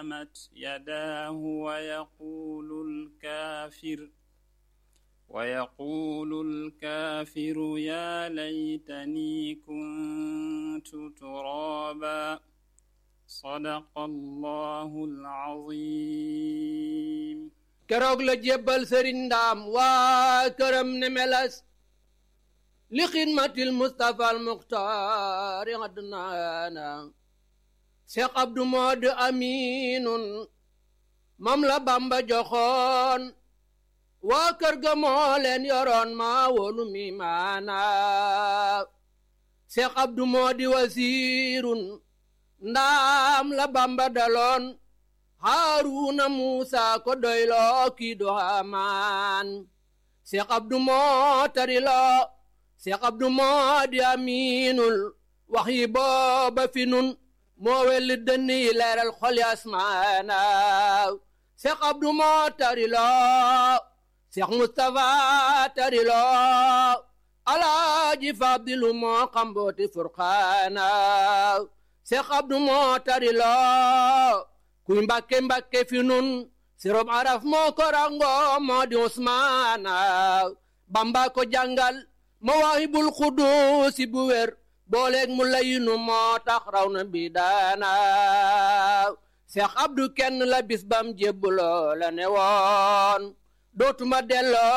قامت يداه ويقول الكافر ويقول الكافر يا ليتني كنت ترابا صدق الله العظيم keroog la jébbal sëriñ ndaam waa këram ne melas li xidmatil mustapha al muxtaari adnaana cheikh abdou mod aminun mam la bamba joxoon waa kër ga moo leen yoroon maa wolu mi maana cheikh abdou modi wasiirun ndaam la bamba daloon haaruna muusa ko doyloo kii do hamaan seex abdu moo tariloo seex abdu moo di amiinul wax yi booba fi nun moo welli dënn yi leeral xoli asmaana seex abdu moo tariloo seex mustafa tariloo alaaji fadilu moo xambooti furqaana seex abdu moo tariloo kuy mbàkke mbàkke fi nun sirob araf moo ko rango moo di usmaana bamba ko jàngal mawaahibul xuduusi bu wér booleeg mu layinu moo tax raw na bi daana seex abdu kenn la bis bam jébbuloo la ne woon dootuma delloo